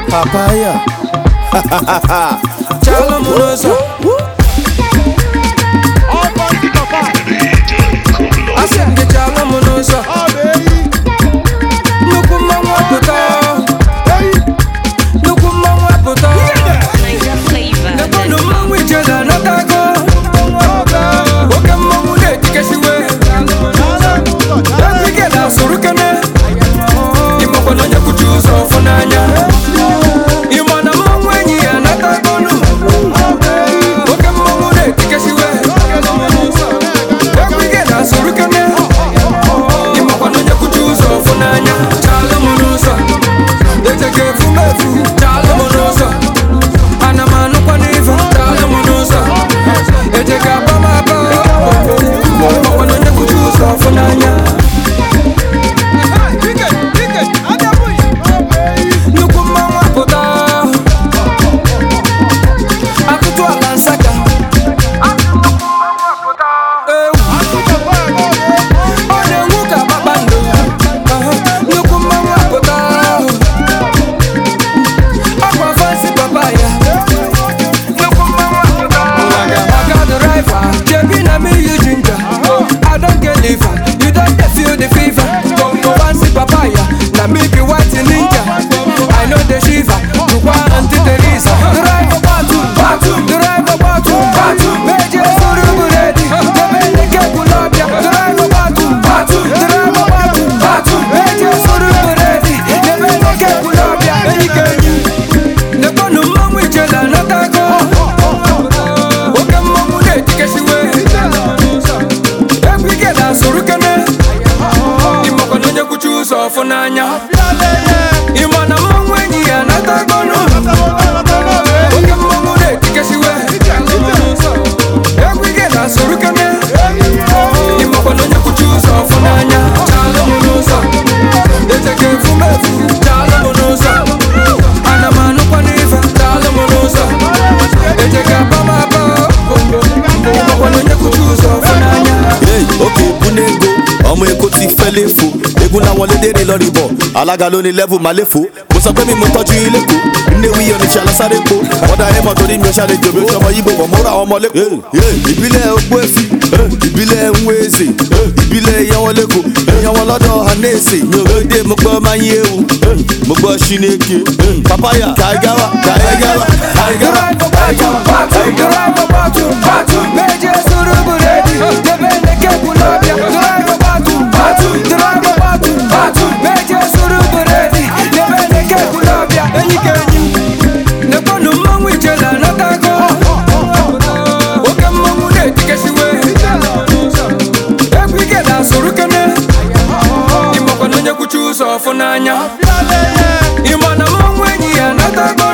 papaya chala m n'ụzọ asị m gị chala m n'ụzọ nnukwu mmanwụ apụta nnukwu mmanwụ apụta Niger flavor. nekwanụ mmanwụ ijele anatago oke mmanwụ na-etikesiwe eke na-asụrụ kene ịmakwa na onye kwuchi ụzọ ọfụ n'anya ịma na mmanwụ enyi ya anatagonu oke mmanwụ na-etikesiwe eke na-asụrụ kene ịmakwa na onye kwuchi ụzọ ọfụ n'anya chalụ m n'ụzọ ejeke efumefu chalụ m n'ụzọ ana m anụkwa n'ife chalụ m n'ụzọ ejeke aba m aba ịmakwa na onye kwuchi ụzọ ọfụ n'anya nnukwu mmanwụ apụta atụtụ ala nsaka ewu ọ na-enwu ka kpakpando Aha, nnukwu mmanwụ apụta ọkwa fansi papa ya nnukwu mmanwụ apụta maka driver jebi na me you ginger i don get liver you don dey feel the fever fansi papa ya na me be white ninja i no dey shiver tukwa aunty teresa driver batu batu driver batu batu meje suru buredi jebe nike kulabia driver batu batu driver batu batu meje suru buredi jebe nike kulabia eyike enyi nekwanụ mmanwụ ijele anatago oke mmanwụ na-etikesiwe egwu ike na-asụrụ kene ịmakwa na onye kwuchi ụzọ ọfụ n'anya ịma na mmanwụ enyi ya anatago oke mmanwụ na-etikesiwe egwu ike na-asụrụ kene ịmakwa na onye kwuchi ụzọ ọfụ n'anya chalụ m n'ụzọ ejeke efumefu chalụ m n'ụzọ ana m anụkwa n'ife chalụ m n'ụzọ ejeke aba m aba ịmakwa na onye kwuchi ụzọ ọfụ n'anya oke mmanwụ na-etikesiwe egwu ike na-asụrụ kene ịmakwa na onye kwuchi ụzọ ọfụ n'anya chalụ m n'ụzọ ejeke efumefu chalụ m n'ụzọ ana m anụkwa n'ife chalụ m n'ụzọ ejeke aba m aba ịmakwa na onye kwuchi ụzọ ọfụ n'anya Hey, òkè búnégo ọmọ èkó ti fẹ́ léfo egun làwọn lédèrè lọ rìbọ̀ alága ló ní lẹ́fù máa léfo mo sọ pé mi mo tọ́jú ilé kó nnéwí oníṣẹ́ alásáré po ọ̀dà ẹ̀mọ́ torí mi ò ṣàlejò bí ó ṣọmọ yíbo wọ̀ mọ́ra ọmọ lẹ́kọ̀ọ́. ìbílẹ̀ ogbó èsì ìbílẹ̀ nwéèzè ìbílẹ̀ ìyanwọlẹ́kọ̀ ìyanwọlọ́dọ̀ hanẹ́sì mi ò gbé mo gbọ́ máa ń yé ewu mo gbọ́ ṣínéke papaya kaigawa kaigawa kaigawa kaigawa. Ọfụ n'anya ịma na mmanwụ enyi ya natago